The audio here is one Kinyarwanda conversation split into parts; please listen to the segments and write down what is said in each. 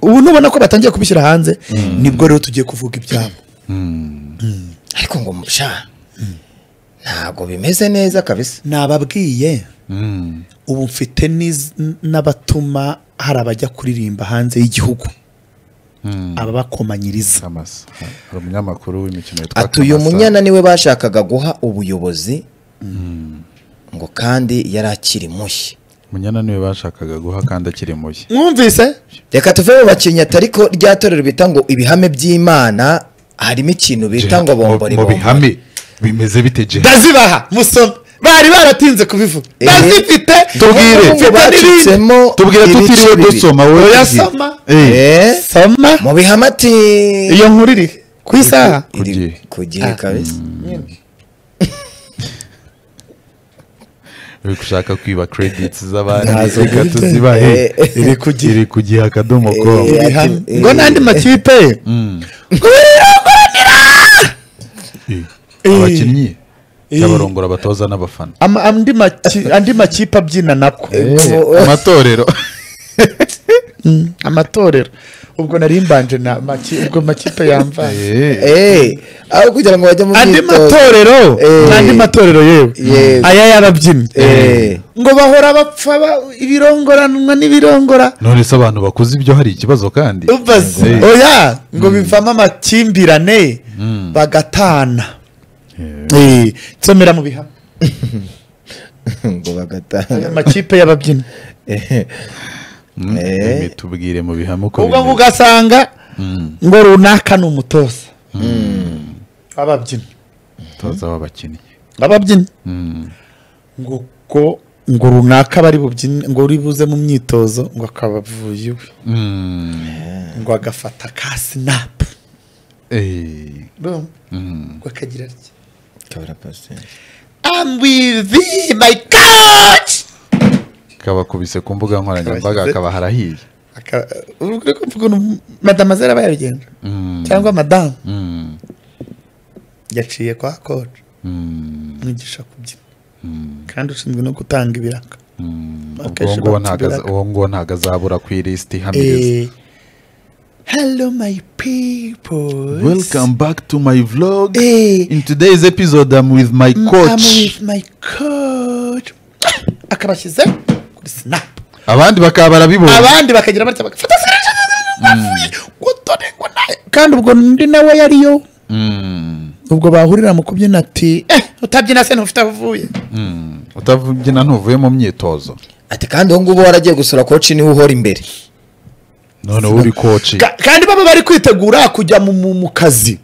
ubu nubona ko batangiye kubishyira hanze nibwo rero tugiye kuvuga ibyabo ariko ngo musha ntabwo bimeze neza kabisa nababwiye ubu mfite n'iz- n'abatuma hari abajya kuririmba hanze y'igihugu ababakomanyiriza Kamasa hari umunyamakuru w'imikino witwa atuye Kamasa. umunyana niwe bashakaga guha ubuyobozi ngo kandi yari akiri mushya umunyana niwe bashakaga guha kandi akiri mushya mwumvise reka tuve mu bakinnyi atari ko rya torero bita ngo ibihame by'imana harimo ikintu bita ngo bombori mu bihame bimeze bite je ndazibaha musome bari baratinze kubivuga Eh, ndazifite tubwire. mfite n'ibindi tubwire tutiriwe dusoma wowe Oya, tubwire. soma. Eh, soma mu bihame ati iyo nkuru iri ku isaha Ku gihe. ku gihe kabisa uri gushaka kwiba credits z'abandi Ntazo reka bwite. tuzibahe Eh. iri ku gihe iri ku gihe akadomo com Eh, Bihano. eh, ngo n'andi makipe Eh, abakinnyi y'abarongora abatoza n'abafana ama- andi maki- andi makipe abyina nako Eh, amatorero amatorero ubwo nari mbanje na maki- ubwo makipe yambaye Eh. eh, aho kugira ngo bajye mu andi myitozo matorero Eh. n'andi matorero yewe Yego. aya y'ababyinnyi Eh. ngo bahora bapfa ba- ibirongoranwa n'ibirongora none se abantu bakuze ibyo hari ikibazo kandi ubaze Eh, oya ngo bivamo amakimbirane bagatana Eh, nsomera mu bihano ngo bagatanga aya makipe y'ababyinnyi mm, eh, tubwire mu bihame uko ubwo ngo bimeze. ugasanga ngo runaka ni umutoza w'ababyinnyi umutoza w'abakinnyi ababyinnyi Mm. ngo ko ngo runaka bari bubyine ngo uri buze mu myitozo ngo akaba avuye iwe Mm. ngo agafata ka sinapu Eh, mm. ngo akagira atya I'm with thee, my God! kabakubise ku mbuga nkoranyambaga Kabashyize- akaba harahiye Aka- uri uri kuvuga ukuntu madama zera bayabigenza Mm, cyangwa madamu mm, yaciye kwa koci mm, mwigisha kubyina mm, kandi ushinzwe no gutanga ibiraka mm. Akenshi Ubwo nguwo ntago batubwiraga. aza- uwo nguwo ntago azabura ku ilisiti ihamiriza Eh, hello my people welcome back to my vlog Eh. in today's episode i'm with my coach my coach akabashyize kuri sinapu abandi bakaba barabibona abandi bakagira batya bagafata gutore ngo nawe kandi ubwo undi nawe yariyo Mm, ubwo bahurira mu kubyina ati eh utabyina se ntufite aho uvuye mm. utabyina ntuvuye mu myitozo ati kandi ubu ngubu waragiye gusura koci niwe uhora imbere noneho uri koci Ka- kandi baba bari kwitegura kujya mu- mu mu kazi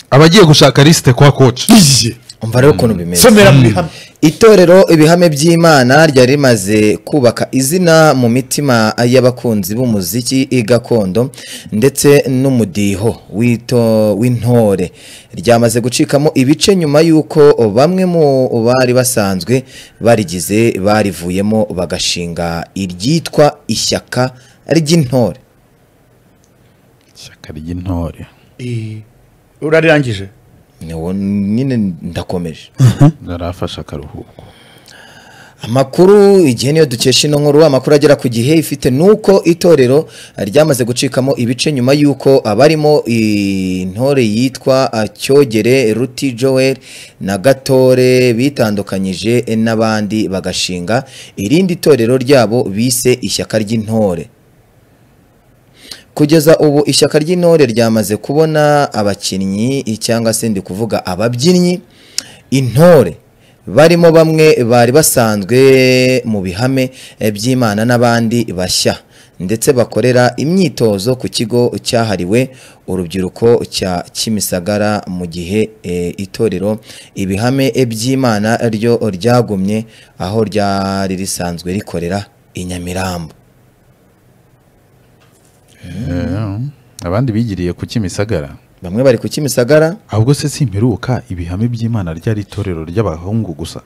abagiye gushaka lisite kwa koci iye umva rero ukuntu bimeze somera mu bihano itorero ibihame by'imana ryari rimaze kubaka izina mu mitima y'abakunzi b'umuziki gakondo ndetse n'umudiho w'ito- w'intore ryamaze gucikamo ibice nyuma y'uko bamwe mu bari basanzwe barigize barivuyemo bagashinga iryitwa ishyaka ry'intore ishyaka ry'intore urarangije Niwo nyine ndakomeje narafashe akaruhuko Amakuru igihe niyo dukesha ino nkuru amakuru agera ku gihe ifite nuko itorero ryamaze gucikamo ibice nyuma y'uko abarimo intore yitwa ah, Cyogere Ruti Joel na Gatore bitandukanyije n'abandi bagashinga irindi torero ryabo bise ishyaka ry'intore kugeza ubu ishyaka ry'intore ryamaze kubona abakinnyi cyangwa se ndi kuvuga ababyinnyi intore barimo bamwe bari basanzwe mu bihame eh, by'imana n'abandi bashya ndetse bakorera imyitozo ku kigo cyahariwe urubyiruko cya Kimisagara mu gihe eh, itorero ibihame eh, by'imana ryo ryagumye aho ryari risanzwe rikorera i Nyamirambo Eh, abandi bigiriye ku kimisagara bamwe bari ku Kimisagara ahubwo se simperuka ibihame by'imana ryari itorero ry'abahungu gusa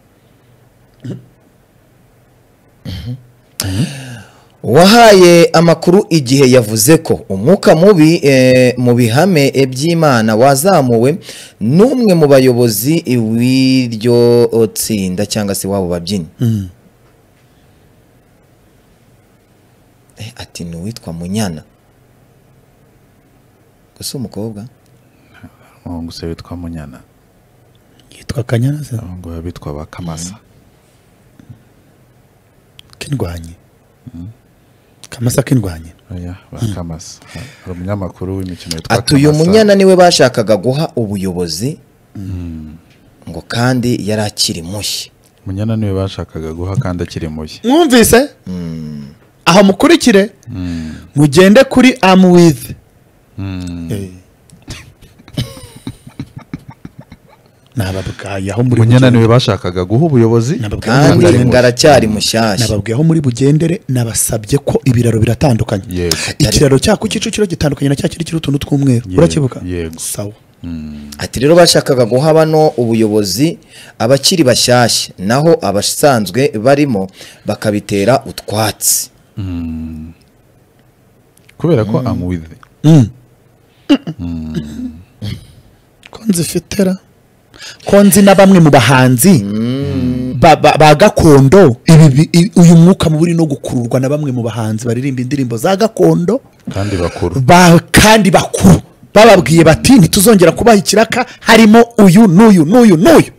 wahaye amakuru igihe yavuze ko umwuka mubi eh, mu bihame eh, by'imana wazamuwe n'umwe mu bayobozi w'iryo tsinda cyangwa se wabo babyinnyi Eh, ati ni uwitwa munyana gusa umukobwa umuhungu se witwa munyana yitwa kanyanza abahungu baba bitwa ba kamasa kindwanye kamasa kindwanye oya ba kamasa hari umunyamakuru w'imikino witwa ati uyu Kamasa. munyana niwe bashakaga guha ubuyobozi ngo kandi yari akiri mushya munyana niwe bashakaga guha kandi akiri mushya mwumvise aha mukurikire mugende kuri amu wizi nababwaye aho muri munyana bugendere. niwe bashakaga guha ubuyobozi Nababwiye aho muri kandi bugendere. ngaracyari mushyashya nababwiye aho muri bugendere nabasabye ko ibiraro biratandukanye yego ikiraro cyako kicukiro gitandukanye na cya kiri kiriho utuntu tw'umweru Yego, urakibuka yego. sawa ati rero bashakaga guha bano ubuyobozi abakiri bashyashya naho abasanzwe barimo bakabitera utwatsi kubera ko amuwize ko nzi fitera ko nzi na bamwe mu bahanzi ba, ba, ba gakondo ibi, bi- i- uyu mwuka mubi uri no gukururwa na bamwe mu bahanzi baririmba indirimbo za gakondo kandi bakuru ba, kandi bakuru bababwiye bati ntituzongera kubaha ikiraka harimo uyu n'uyu n'uyu n'uyu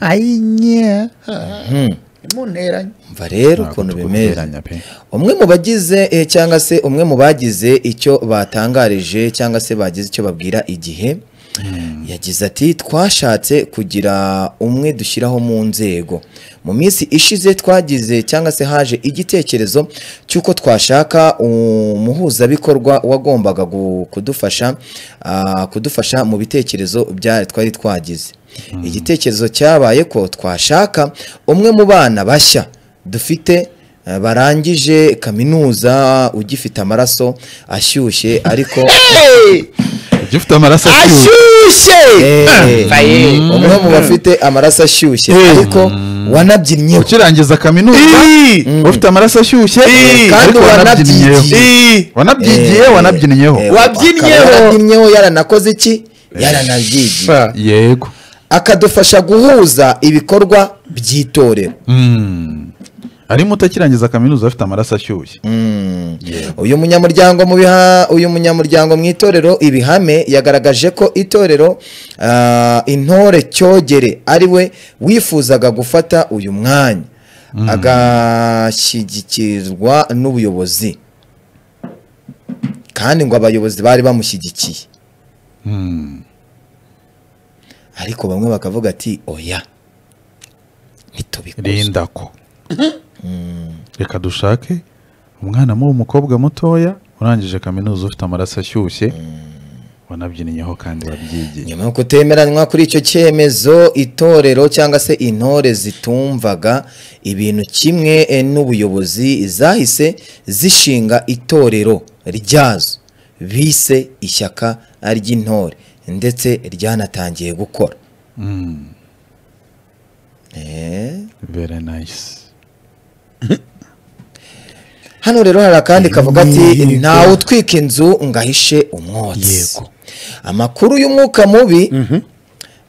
ayinya imunteranye umva rero ukuntu bimeze umwe mu bagize eh, cyangwa se umwe mu bagize icyo batangarije cyangwa se bagize icyo babwira igihe yagize ati twashatse kugira umwe dushyiraho mu nzego mu minsi ishize twagize cyangwa se haje igitekerezo cy'uko twashaka umuhuzabikorwa wagombaga gu- kudufasha ah, kudufasha mu bitekerezo bya twari twagize igitekerezo cyabaye ko twashaka umwe mu bana bashya dufite eh, barangije kaminuza ugifite amaraso ashyushye ariko ugifite amaraso ashyushye ashyushye Eh, umwe mu bafite amaraso ashyushye ariko wanabyinnyeho ukirangiza kaminuza ufite amaraso ashyushye kandi ariko wanabyigiye. wanabyigiye wanabyinyeho Eh, Wabyinyeho. akaba yarabyinnyeho yaranakoze iki yaranabyigiye yego akadufasha guhuza ibikorwa by'itorero Mm. arimo utakirangiza kaminuza afite amaraso ashyushye uyu munyamuryango mu biha uyu munyamuryango mu itorero ibihame yagaragaje ko itorero ah, intore cyogere ari we wifuzaga gufata uyu mwanya agashyigikirizwa n'ubuyobozi kandi ngo abayobozi bari bamushyigikiye Mm. ariko bamwe bakavuga ati oya ntitubikoze rinda ko reka dushake umwana mu umukobwa mutoya urangije kaminuza ufite amaraso ashyushye wanabyinyeho kandi wabyigiye nyuma yo kutemeranywa kuri icyo cyemezo itorero cyangwa se intore zitumvaga ibintu kimwe eh, n'ubuyobozi zahise zishinga itorero ryazo bise ishyaka ry'intore ndetse ryanatangiye gukora Mm. Eh, very nice hano rero hari akandi kavuga ati ntawe utwika inzu ngo ahishe umwotsi Yego. amakuru y'umwuka mubi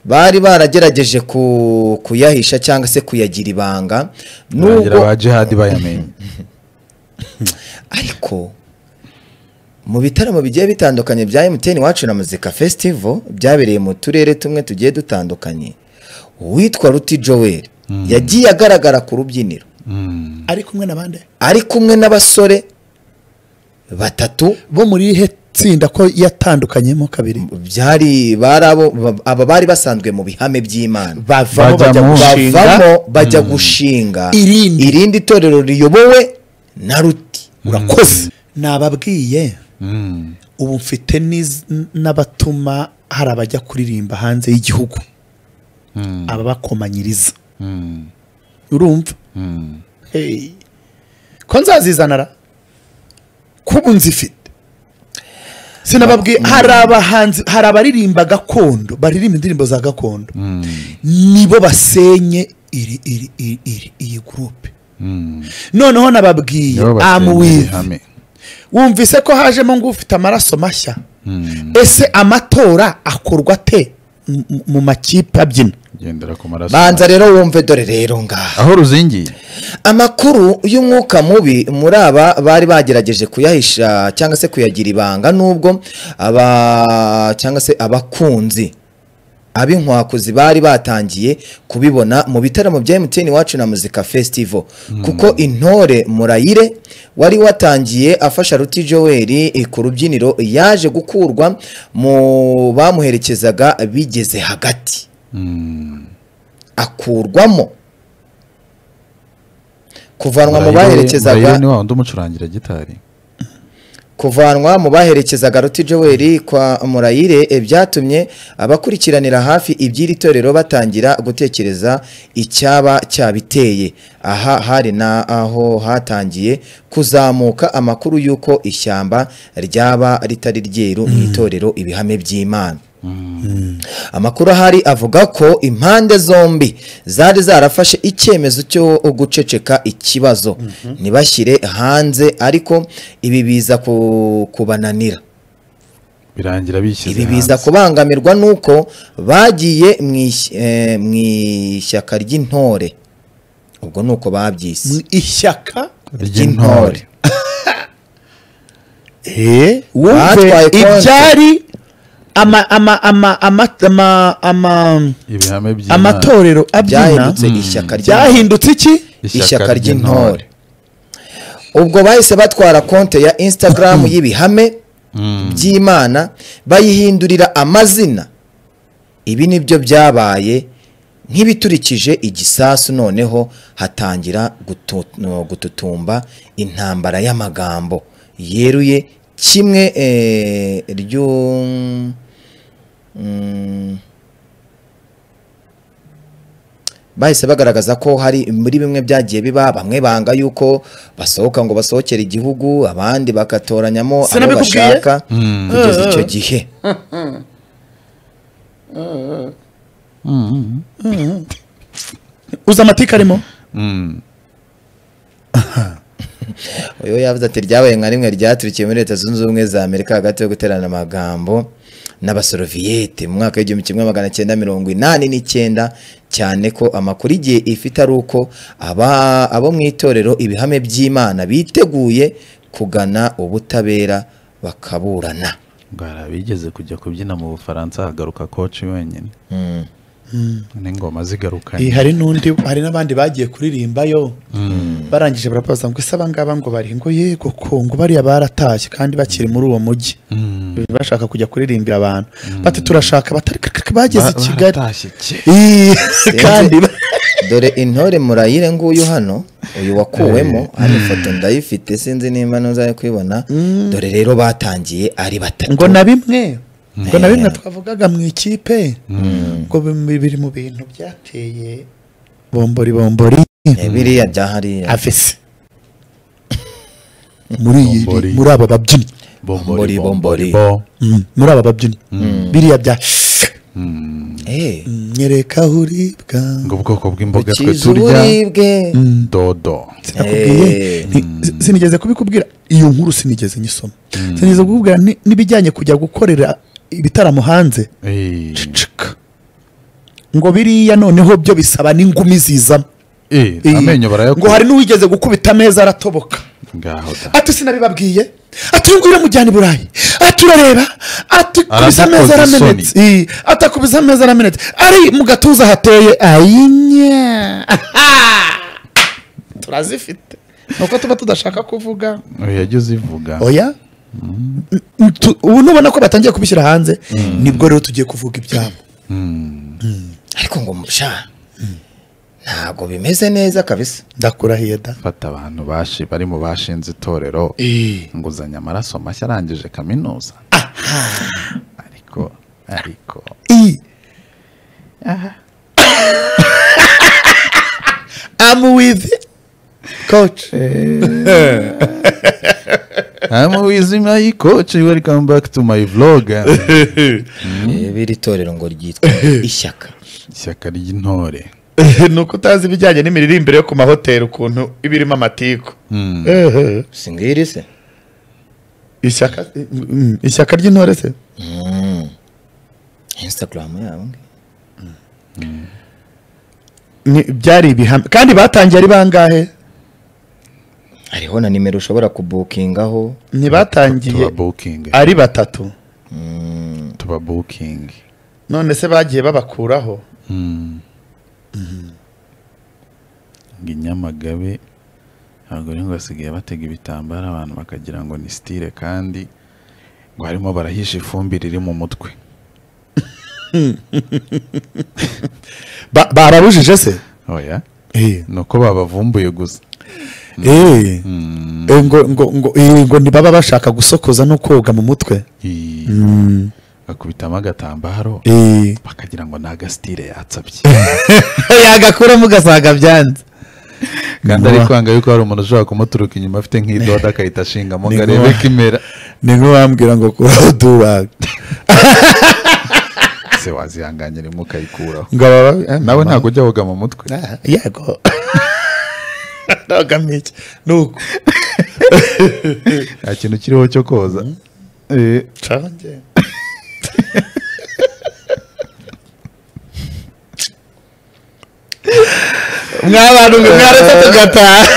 bari baragerageje ku- kuyahisha cyangwa se kuyagira ibanga nugira nubwo ba jihadi bayamenye ariko mu bitaramo bigiye bitandukanye bya MTN wacu na muzika festival byabereye mu turere tumwe tugiye dutandukanye uwitwa ruti joel yagiye agaragara ku rubyiniro Mm. ari kumwe n'abandi ari kumwe n'abasore batatu bo muri ihe tsinda ko yatandukanyemo kabiri byari bari abo ba- aba bari basanzwe mu bihame by'imana bavamo Bajya bajya mu- gushinga bavamo bajya gushinga Irindi. torero riyobowe na ruti urakoze nababwiye Mm. ubu mfite n'iz- n'abatuma hari abajya kuririmba hanze y'igihugu Mm. ababakomanyiriza Mm. urumva Mm. Hey. ko nzazizanara ko ubu nzifite sinababwiye hari abahanzi hari abaririmba gakondo baririmba indirimbo za gakondo Mm. nibo basenye iri iri iri iri iyi gurupe Mm. noneho nababwiye Nibo basenye amuwive ihame. wumvise ko hajemo ngo ufite amaraso mashya Mm. ese amatora akorwa ate m- m- mu makipe abyina gendera ku maraso banza rero wumve dore rero ngaha aho ruzingiye amakuru y'umwuka mubi muri aba bari bagerageje kuyahisha cyangwa se kuyagira ibanga nubwo aba cyangwa se abakunzi ab'inkwakuzi bari batangiye kubibona mu bitaramo bya MTN wacu na muzika festival kuko intore murayire wari watangiye afasha ruti Joel ku rubyiniro yaje gukurwa mu bamuherekezaga bigeze hagati Mm. akurwamo kuvanwa mu Murayire- Murayire baherekezaga ni wa wundi umucurangira gitari kuvanwa mu baherekezaga ruti Joel kwa murayire eh, byatumye abakurikiranira hafi iby'iri torero batangira gutekereza icyaba cyabiteye aha hari n'aho hatangiye kuzamuka amakuru y'uko ishyamba ryaba ritari ryeru mu itorero ibihame by'imana amakuru ahari avuga ko impande zombi zari zarafashe icyemezo cyo guceceka ikibazo ntibashyire hanze ariko ibi biza ku- kubananira birangira bishyize ibi biza hanze. kubangamirwa n'uko bagiye mu ish- eh, mu ishyaka ry'intore ubwo ni uko babyise Mu ishyaka ry'intore Eh, wumve Batwaye konti. ibyari ama ama ama ama ama ama ibihame by'Imana. amatorero abyina byahindutse ishyaka ry'intore byahindutse iki ishyaka ry'intore ubwo bahise batwara konte ya instagram y'ibihame Mm. by'imana bayihindurira amazina ibi nibyo byabaye nk'ibiturikije igisasu noneho hatangira gutu- no, gututumba intambara y'amagambo yeruye kimwe eh, ryo mm, bahise bagaragaza ko hari muri bimwe byagiye biba bamwe banga yuko basohoka ngo basohokere igihugu abandi bagatoranyamo abo Sinabikubwiye? bashaka Mm. kugeza icyo gihe Mm. uzi amatike arimo Mm. uyu yavuze ati ryabaye nka rimwe ryaturikiye muri leta zunze ubumwe za amerika hagati yo guterana amagambo n'abasoroviyete mu mwaka w'igihumbi kimwe magana cyenda mirongo inani n'icyenda cyane ko amakuru igihe ifite ari uko aba abo mu itorero ibihame by'imana biteguye kugana ubutabera bakaburana Ngo hari abigeze kujya kubyina mu bufaransa hagaruka koci wenyine Mm. n'ingoma zigarukanye Eh, hari n'undi hari n'abandi bagiye kuririmba yo barangije barabaza ngo ese abangaba ngo bari ngo yego ko ngo bariya baratashye kandi bakiri muri uwo mujyi Mm. bashaka kujya kuririmbira abantu bati turashaka batari kakaka bageze i Ba- kigali baratashye cye. Eh, kandi ba- dore intore murayire nguyu hano uyu wakuwemo hano ifoto ndayifite sinzi nimba ntuzaye kuyibona dore rero batangiye ari batatu ngo na bimwe ngo na bimwe twavugaga mu ikipe ngo bi- biri mu bintu byateye bombori bombori Eh, biriya bya hariya avese muri iyi Bombori. muri aba babyinnyi Bombori, Bombori, bombori. bombori, bo. Mm, muri aba babyinnyi biriya bya Mm. Eh, Mm, nyereka aho uribwa ngo ubwoko bw'imboga twe ukiza turya uburibwe dodo sinakubwiye Eh. nti- sinigeze kubikubwira iyo nkuru sinigeze nyisoma sinigeze kukubwira ni- n'ibijyanye kujya gukorera ibitaramo hanze Eh, cicika ngo biriya noneho byo bisaba n'ingumi zizamo eh, Iyi. amenyo ngo barayakura hari n'uwigeze gukubita ameza aratoboka ngaho da ati sinabibabwiye ati uyu nguyu uramujyana i burayi ati urareba ati kubisa ameza Aradukoza aramenetse Ii, ati akubise ameza aramenetse ari mu gatuza hateye ayinya turazifite nuko tuba tudashaka kuvuga Oya, jya uzivuga oya N- tu- ubu nubona ko batangiye kubishyira hanze nibwo rero tugiye kuvuga ibyabo Mm. ariko ngo musha ntabwo bimeze neza kabisa ndakurahiye da fata abantu bashi bari mu bashinze itorero nguzanya amaraso mashya arangije kaminuza ariko ariko i I'm with coach I'm with my coach welcome back to my vlog Eh, biri itorero ngo ryitwa ishyaka ishyaka ry'intore nuko utazi ibijyanye n'imiririmbire yo ku mahoteli ukuntu iba irimo amatiku Mm. Ehe. singiri se ishyaka mm, ishyaka ry'intore se instagram yabo ngi. Ni- byari ibihame kandi batangiye ari bangahe hariho na nimero ushobora kubukingaho ntibatangiye tuba bukingi ari batatu tuba bukingi none se bagiye babakuraho ngo inyamagabe ntabwo rero ngo basigaye batega ibitambaro abantu bakagira ngo ni sitire kandi ngo harimo barahisha ifumbire iri mu mutwe Ba- barabujije se oya Eh, ni uko babavumbuye gusa eh, eh, ngo ngo ngo eh, ngo ntibaba bashaka gusokoza no koga mu mutwe Ii, Mm, bakubitamo agatambaro eh. bakagira ngo ni agasitire yatsabye yagakuramo ugasanga byanze kandi Vuba. ari kwanga yuko hari umuntu ushobora kumuturuka inyuma afite nk'idoda akahita ashingamo ngo Ni arebe vuba. ko imera ni nk'uwambwira ngo kuraho dubaga se wazihanganye rimwe ukayikuraho ngo aba- eh, nawe mama. ntabwo ujya woga mu mutwe Ah, yego ntabwo iki nuko nta kintu kiriho cyo koza Eh, canjye mwabantu mwe mwaretse tugataha